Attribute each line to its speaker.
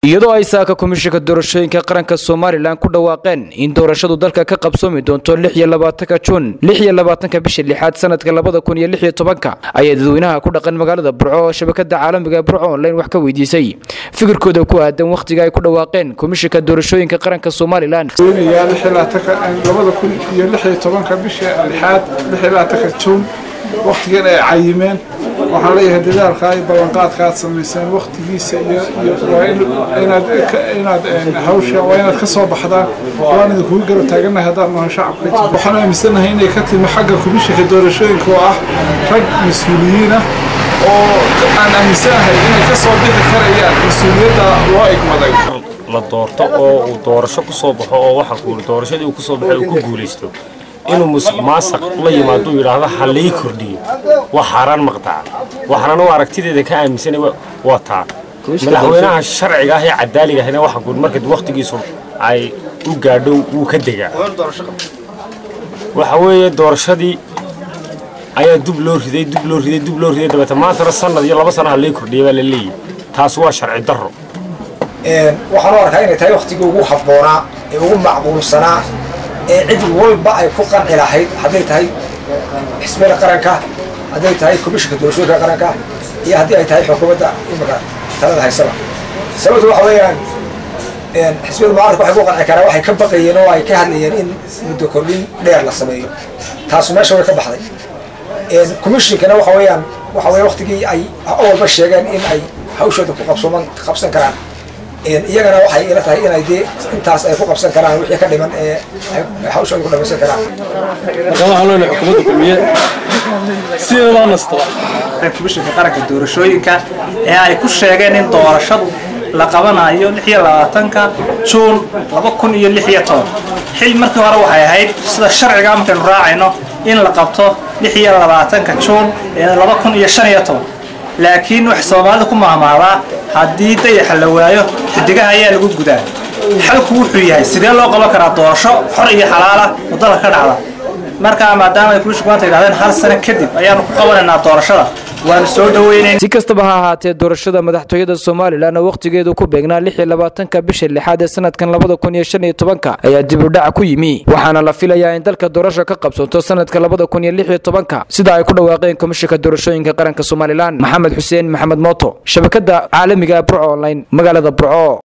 Speaker 1: iyadoo ay saaka komishinka doorashooyinka qaranka somalilan ku dhawaaqeen in doorashadu dalka ka qabsoomi doonto lix iyo labaatanka juun lix iyo labaatanka bisha lixaad sanadka labada kun iyo lix iyo tobanka ayaa dadweynaha ku dhaqan magaalada burco oo shabakada caalamiga burco online wax ka weydiisay fikirkooda ku aadan wakhtiga ay ku dhawaaqeen komishinka doorashooyinka qaranka somalilan
Speaker 2: labada kun iyo lix iyo tobanka bisha lixaad lix iyo labaatanka juun waktigan ay cayimeen waxaan leeyahay dadaalka iyo ballanqaadka aad samayseen waktigiisa iyo inaad inaad hawsha waa inaad ka soo baxdaan waan idinkugu garab taaganahay haddaan nahay shacabka waxaan aaminsanahay inay ka timi xagga komishinka doorashooyinka oo ah rag mas-uuliyiina oo aan aaminsanahay inay ka soo bixi karayaan mas-uuliyadda loo egmaday
Speaker 3: la doorto oo uu doorasho ku soo baxo oo waxa kuuli doorashadii uu ku soo baxay uu ku guulaysto inuu musuq maasaq la yimaado yidhaahdo ha lii kordhiyo waa xaaraan maqtaca waxaana u aragtideeda ka aaminsanay waa taa madaxweynaha sharciga ah ee cadaaliga ahna waxa kuuli marka wakhtigiisu ay u gaadho wuu ka degaa waxa weeye doorashadii ayaa dub loo riday dub loo riday dub loo riday dabeeta maantana sanad iyo laba sana ha lii kordhiya baa la leeyahy taas waa sharci darro
Speaker 4: waxaan u arkaa inay tahay waktigii ugu habboonaa ee ugu macquulsanaa ee cid walba ay ku qanci lahayd hadday tahay xisbiyada qaranka hadday tahay komishinka doorashooyinka qaranka iyo haddii ay tahay xukuumadda imika talada haysaba sababtu waxa weeyaan xisbiyada mucaaradka waxay ku qanci karaan waxay ka baqayeen oo ay ka hadlayeen in muddo kordhin dheer la sameeyo taasu meesha way ka baxday komishinkana waxa weeyaan waxa weeye waktigii ay walba sheegeen in ay hawshooda ku qabsoman qabsan karaan iyagana waxay ila tahay inay dee intaas ay ku qabsan karaan wixii ka dhiman ee hawshooda ku dhamaysan karaan
Speaker 5: marka waxaan leenahay xukuumadda kulmiye sideedaa nastaba
Speaker 6: komishinka qaranka doorashooyinka ee ay ku sheegeen in doorashadu la qabanayo lix iyo labaatanka juun laba kun iyo lix iyo toban xil markii hore waxay ahayd sida sharciga markaynu raacayno in la qabto lix iyo labaatanka juun ee laba kun iyo shan iyo toban laakiin wax soomaalida ku mahmaadaa haddii dayaxa la waayo xidigaha ayaa lagu gudaa xalku wuxuu yahay sidee loo qaban karaa doorasho xor iyo xalaala oo dalka ka dhacda markaa maadaama ay kulishu maanta yidhahdeen hal sano kadib ayaanu ku qabanaynaa doorashada waanu soo dhaweynayn
Speaker 1: si kastaba ha ahaatee doorashada madaxtooyada somalilan oo wakhtigeedu ku beegnaa lix iyo labaatanka bisha lixaad ee sanadkan labada kun iyo shan iyo tobanka ayaa dib u dhac ku yimi waxaana la filayaa in dalka doorasho ka qabsanto sanadka labada kun iyo lix iyo tobanka sida ay ku dhawaaqeen komishinka doorashooyinka qaranka somalilan maxamed xuseen maxamed mooto shabakada caalamiga burco online magaalada burco